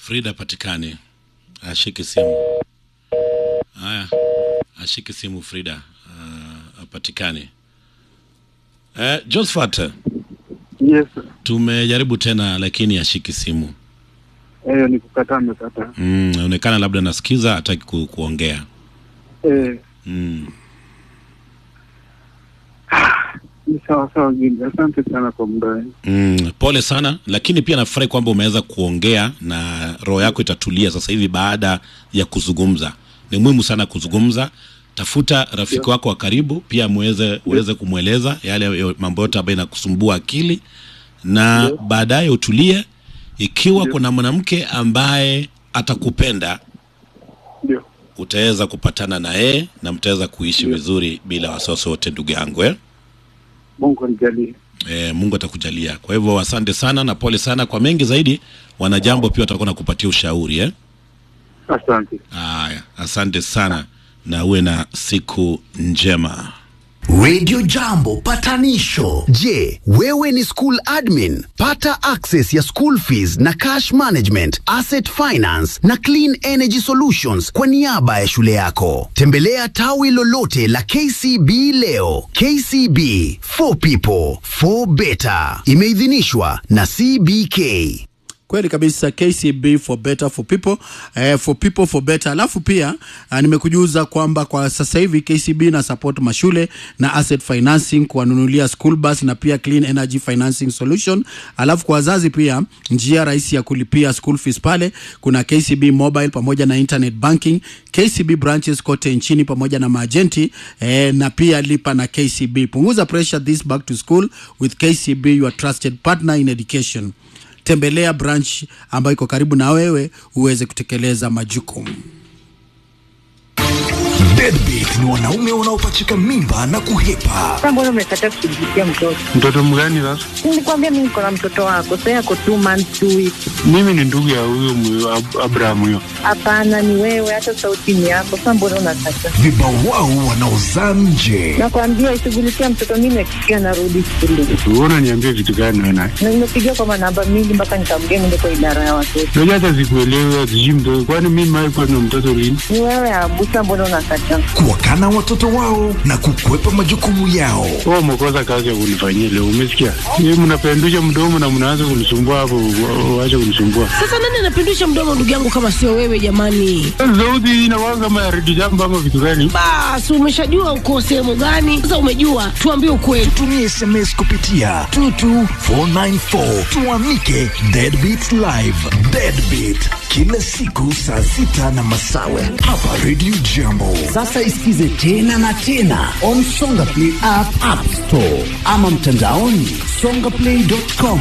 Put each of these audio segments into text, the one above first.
Frida patikani, ashike simu. Haya, ashike simu Frida, uh, apatikani. Eh, Josephat, Yes, tumejaribu tena lakini ashiki simu. eh, ni kukataa amekataa. Mm, inaonekana labda nasikiza hataki ku, kuongea. Eh, Mm. ni sawa sawa Gidi, asante sana kwa muda wenu. Mm, pole sana lakini pia nafurahi kwamba umeweza kuongea na roho yako itatulia sasa hivi baada ya kuzungumza. Ni muhimu sana kuzungumza. Tafuta rafiki wako wa karibu pia muweze uweze kumweleza yale ya- mambo yote ambayo inakusumbua akili na baadaye utulie. Ikiwa kuna mwanamke ambaye atakupenda Ndio, utaweza kupatana na yeye na mtaweza kuishi vizuri bila wasiwasi wote, ndugu yangu eh? Mungu anijalie. E, Mungu atakujalia. Kwa hivyo asante sana na pole sana kwa mengi zaidi. Wanajambo pia watakuwa nakupatia ushauri eh? Asante. Haya, asante sana na uwe na siku njema. Radio Jambo patanisho. Je, wewe ni school admin? Pata access ya school fees na cash management, asset finance na clean energy solutions kwa niaba ya shule yako. Tembelea tawi lolote la KCB leo. KCB for people for better. Imeidhinishwa na CBK. kweli kabisa kcb for better for people eh, for people for better alafu pia uh, nimekujuza kwamba kwa sasa hivi kcb na support mashule na asset financing kuwanunulia school bus na pia clean energy financing solution alafu kwa wazazi pia njia rahisi ya kulipia school fees pale kuna kcb mobile pamoja na internet banking kcb branches kote nchini pamoja na maajenti eh, na pia lipa na kcb punguza pressure this back to school with kcb your trusted partner in education tembelea branch ambayo iko karibu na wewe uweze kutekeleza majukumu Deadbeat ni wanaume wanaopachika mimba na kuhepa. Sasa mbona umekataa kushughulikia mtoto? Mtoto mgani sasa? Nilikwambia mimi niko na mtoto wako, sasa yako two months two weeks. Mimi ni ndugu ya huyo mwe- Ab- Abraham huyo. Hapana, ni wewe, hata sauti ni yako. Sasa mbona unakataa? Vibawao wanaozaa nje. Nakwambia ishughulikia mtoto, mimi nakikia narudi shule Wewe unaniambia vitu gani wewe naye? na nimepigia kwa manamba mingi mpaka nikamgea niende kwa idara ya watoto. Unajua hata sikuelewi sijui mtoto. Kwani mimi mimi kwa na mtoto lini? Ni wewe Abusa, mbona unakataa? Kuwakana watoto wao na kukwepa majukumu yao. Wewe umekosa kazi ya kunifanyia leo, umesikia? Yeye mnapendusha mdomo na mnaanza kunisumbua hapo, wa- waache kunisumbua. Sasa nani anapindusha mdomo ndugu yangu kama sio wewe jamani? Sauti hii inakuwa kama ya redio jambo ama vitu gani? Basi umeshajua uko sehemu gani? Sasa umejua, tuambie ukweli. Tumia SMS kupitia 22494 tuamike Deadbeat Live. Deadbeat kila siku saa sita na masawe hapa Radio Jambo. Sasa isikize tena na tena on Songa Play app, app store ama mtandaoni songaplay.com.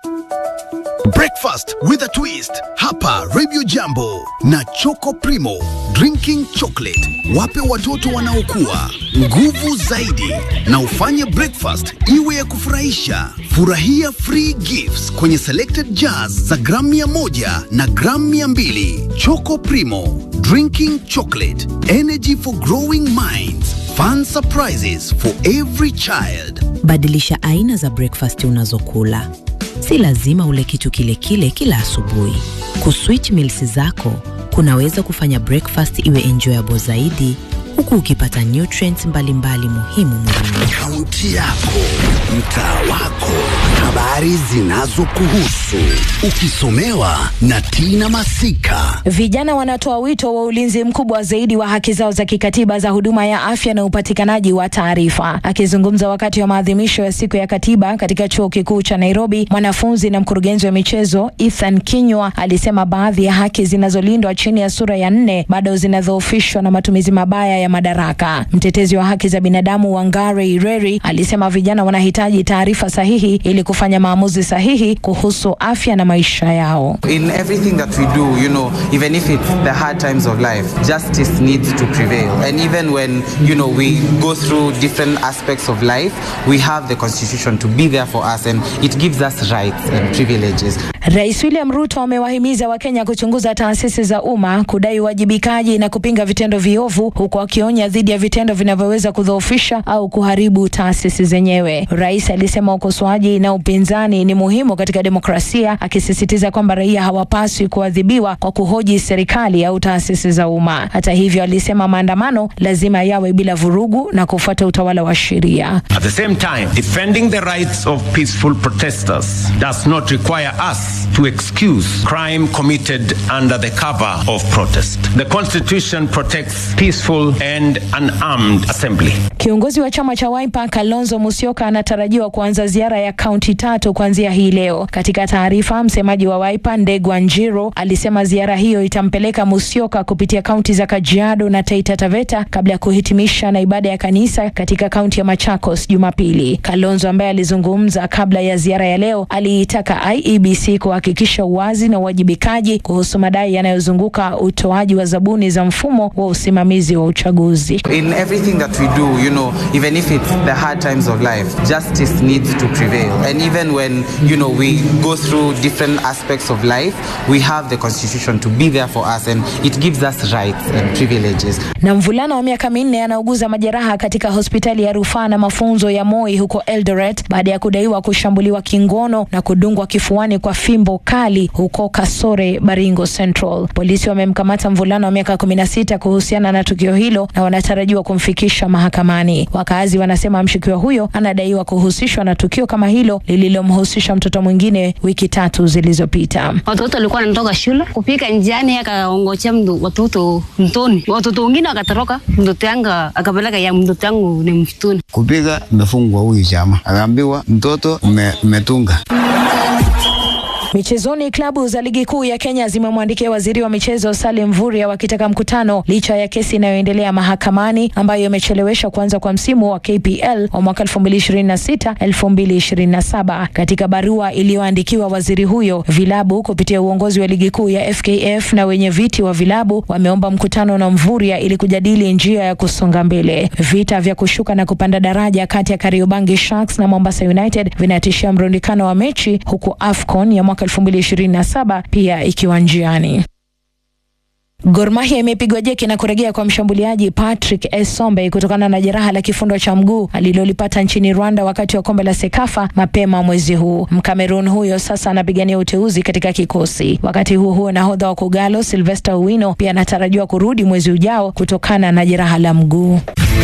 Breakfast with a twist hapa Radio Jambo na Choco Primo drinking chocolate. Wape watoto wanaokua nguvu zaidi na ufanye breakfast iwe ya kufurahisha. Furahia free gifts kwenye selected jars za gramu mia moja na gramu mia mbili. Choco Primo drinking chocolate energy for growing minds. Fun surprises for every child. Badilisha aina za breakfast unazokula. Si lazima ule kitu kile kile kila asubuhi. Kuswitch meals zako kunaweza kufanya breakfast iwe enjoyable zaidi huku ukipata nutrients mbalimbali muhimu mwilini. Kaunti yako, mtaa wako, habari zinazokuhusu, ukisomewa na Tina Masika. Vijana wanatoa wito wa ulinzi mkubwa zaidi wa haki zao za kikatiba za huduma ya afya na upatikanaji wa taarifa. Akizungumza wakati wa maadhimisho ya siku ya katiba katika chuo kikuu cha Nairobi, mwanafunzi na mkurugenzi wa michezo Ethan Kinywa alisema baadhi ya haki zinazolindwa chini ya sura ya nne bado zinadhoofishwa na matumizi mabaya ya madaraka. Mtetezi wa haki za binadamu Wangare Ireri alisema vijana wanahitaji taarifa sahihi ili kufanya maamuzi sahihi kuhusu afya na maisha yao. In everything that we do, you know, even if it's the hard times of life, justice needs to prevail. And even when, you know, we go through different aspects of life, we have the constitution to be there for us and it gives us rights and privileges. Rais William Ruto amewahimiza Wakenya kuchunguza taasisi za umma, kudai uwajibikaji na kupinga vitendo viovu, huku akionya dhidi ya vitendo vinavyoweza kudhoofisha au kuharibu taasisi zenyewe. Rais alisema ukosoaji na upinzani ni muhimu katika demokrasia, akisisitiza kwamba raia hawapaswi kuadhibiwa kwa kuhoji serikali au taasisi za umma. Hata hivyo, alisema maandamano lazima yawe bila vurugu na kufuata utawala wa sheria. At the same time, defending the rights of peaceful protesters does not require us to excuse crime committed under the cover of protest. The Constitution protects peaceful and unarmed assembly. Kiongozi wa chama cha Wiper Kalonzo Musyoka anatarajiwa kuanza ziara ya kaunti tatu kuanzia hii leo. Katika taarifa, msemaji wa Wiper Ndegwa Njiro alisema ziara hiyo itampeleka Musyoka kupitia kaunti za Kajiado na Taita Taveta kabla ya kuhitimisha na ibada ya kanisa katika kaunti ya Machakos Jumapili. Kalonzo ambaye alizungumza kabla ya ziara ya leo aliitaka IEBC kuhakikisha uwazi na uwajibikaji kuhusu madai yanayozunguka utoaji wa zabuni za mfumo wa usimamizi wa uchaguzi. In everything that we do, you know, even if it's the hard times of life, justice needs to prevail. And even when, you know, we go through different aspects of life, we have the constitution to be there for us and it gives us rights and privileges. Na mvulana wa miaka minne anauguza majeraha katika hospitali ya rufaa na mafunzo ya Moi huko Eldoret baada ya kudaiwa kushambuliwa kingono na kudungwa kifuani kwa fimbo kali huko Kasore, Baringo Central. Polisi wamemkamata mvulana wa miaka 16 kuhusiana na tukio hilo na wanatarajiwa kumfikisha mahakamani. Wakazi wanasema mshukiwa huyo anadaiwa kuhusishwa na tukio kama hilo lililomhusisha mtoto mwingine wiki tatu zilizopita. Watoto walikuwa wanatoka shule kupika njiani, akaongojea watoto mtoni, watoto wengine wakatoroka, mtoto yangu akapeleka ya mtoto yangu ni msituni. Kupiga imefungwa huyu chama, akaambiwa mtoto umetunga Michezoni, klabu za ligi kuu ya Kenya zimemwandikia waziri wa michezo Salim Mvurya wakitaka mkutano licha ya kesi inayoendelea mahakamani ambayo imechelewesha kuanza kwa msimu wa KPL wa mwaka 2026 2027. Katika barua iliyoandikiwa waziri huyo, vilabu kupitia uongozi wa ligi kuu ya FKF na wenye viti wa vilabu wameomba mkutano na Mvurya ili kujadili njia ya kusonga mbele. Vita vya kushuka na kupanda daraja kati ya Kariobangi Sharks na Mombasa United vinatishia mrundikano wa mechi huku AFCON ya mwaka 2027 pia ikiwa njiani. Gor Mahia imepigwa jeki na kurejea kwa mshambuliaji Patrick Esombe kutokana na jeraha la kifundo cha mguu alilolipata nchini Rwanda wakati wa kombe la Sekafa mapema mwezi huu. Mkamerun huyo sasa anapigania uteuzi katika kikosi. Wakati huo huo, nahodha wa Kogalo Sylvester Owino pia anatarajiwa kurudi mwezi ujao kutokana na jeraha la mguu.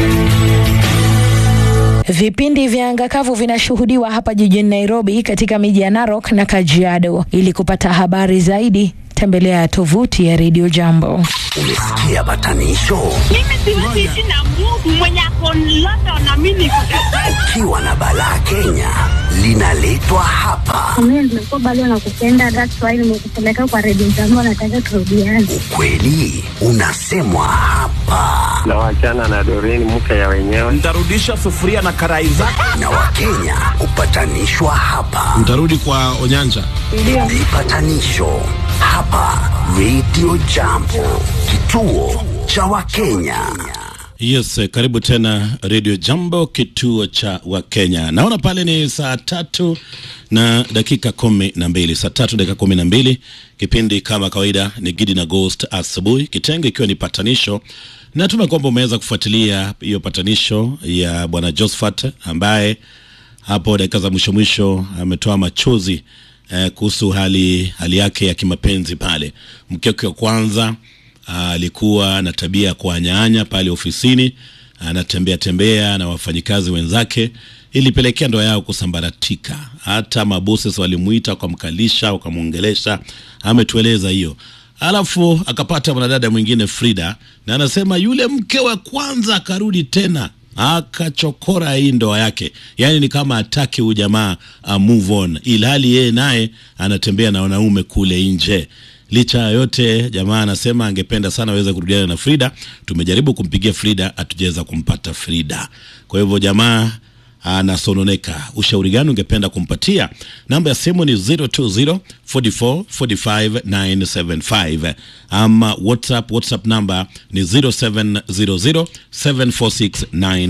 Vipindi vya anga kavu vinashuhudiwa hapa jijini Nairobi katika miji ya Narok na Kajiado. Ili kupata habari zaidi, tembelea tovuti ya Radio Jambo. Umesikia batanisho? Mimi siwezi ishi na Mungu mwenye ako London na mimi niko Ukiwa na balaa Kenya linaletwa hapa. Mimi nimekuwa bado nakupenda, that's why nimekupeleka kwa Radio Jambo, nataka turudiane. Ukweli unasemwa hapa. Na wachana na Doreen mke ya wenyewe. Ntarudisha sufuria na karai zake. Na Wakenya hupatanishwa hapa. Mtarudi kwa Onyanja. Ndio. Vipatanisho hapa Radio Jambo, kituo cha Wakenya. Yes, eh, karibu tena Radio Jambo, kituo cha Wakenya. Naona pale ni saa tatu na dakika kumi na mbili saa tatu dakika kumi na mbili Kipindi kama kawaida ni Gidi na Ghost asubuhi, kitengo ikiwa ni patanisho. Natumai kwamba umeweza kufuatilia hiyo patanisho ya bwana Josephat ambaye hapo dakika za mwisho mwisho ametoa machozi eh, kuhusu hali hali yake ya kimapenzi pale. Mke wake wa kwanza alikuwa na tabia ya kuanyaanya pale ofisini, anatembea tembea na wafanyikazi wenzake, ilipelekea ndoa yao kusambaratika. Hata maboses walimuita wakamkalisha, wakamwongelesha, ametueleza hiyo. Alafu akapata mwanadada mwingine Frida, na anasema yule mke wa kwanza akarudi tena akachokora hii ndoa yake, yaani ni kama ataki huyu jamaa uh, move on, ilhali yeye naye anatembea na wanaume kule nje. Licha ya yote, jamaa anasema angependa sana aweze kurudiana na Frida. Tumejaribu kumpigia Frida, hatujaweza kumpata Frida. Kwa hivyo jamaa anasononeka. Ushauri gani ungependa kumpatia? Namba ya simu ni 020 44 45 975 ama WhatsApp, WhatsApp namba ni 0700 746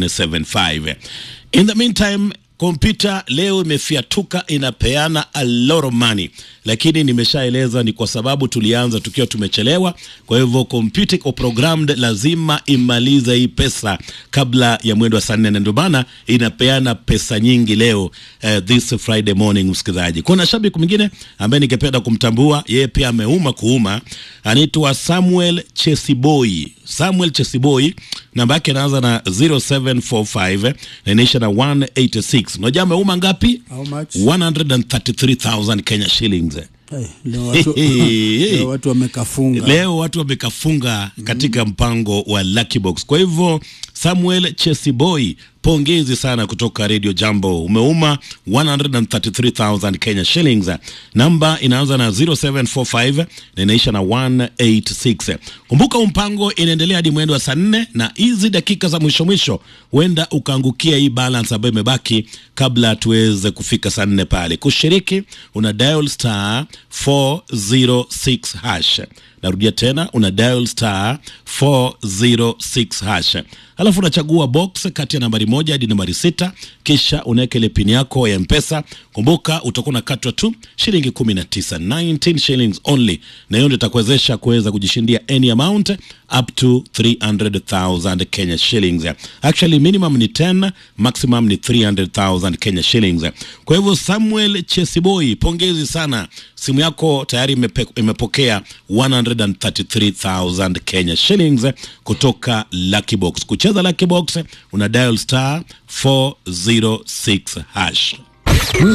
975. In the meantime kompyuta leo imefiatuka inapeana a lot of money lakini nimeshaeleza ni kwa sababu tulianza tukiwa tumechelewa. Kwa hivyo computer iko programmed, lazima imalize hii pesa kabla ya mwendo wa saa nne, na ndio maana inapeana pesa nyingi leo uh, this Friday morning. Msikilizaji, kuna shabiki mwingine ambaye ningependa kumtambua, yeye pia ameuma kuuma, anaitwa Samuel Chesiboi. Samuel Chesiboi, namba yake inaanza na 0745 na inaisha na 186. Unajua ameuma ngapi? How much? 133,000 Kenya shillings. Hey, leo watu, leo watu wamekafunga. Leo watu wamekafunga katika mpango wa Lucky Box. Kwa hivyo Samuel Chesiboy, pongezi sana kutoka Radio Jambo, umeuma 133,000 Kenya shillings. Namba inaanza na 0745 na inaisha na 186. Kumbuka huu mpango inaendelea hadi mwendo wa saa nne, na hizi dakika za mwisho mwisho huenda ukaangukia hii balance ambayo imebaki kabla tuweze kufika saa nne pale. Kushiriki una dial star 406 hash. Narudia tena una dial star 406 hash, alafu unachagua box kati ya nambari moja hadi nambari sita, kisha unaweka ile pin yako ya Mpesa. Kumbuka utakuwa unakatwa tu shilingi 19, 19 shillings only, na hiyo ndio itakuwezesha kuweza kujishindia any amount up to 300,000 Kenya shillings. Actually minimum ni 10, maximum ni 300,000 Kenya shillings. Kwa hivyo Samuel Chesiboi, pongezi sana, simu yako tayari imepe, imepokea 133,000 Kenya shillings kutoka Lucky Box. Kucheza Lucky Box una dial star 406 hash.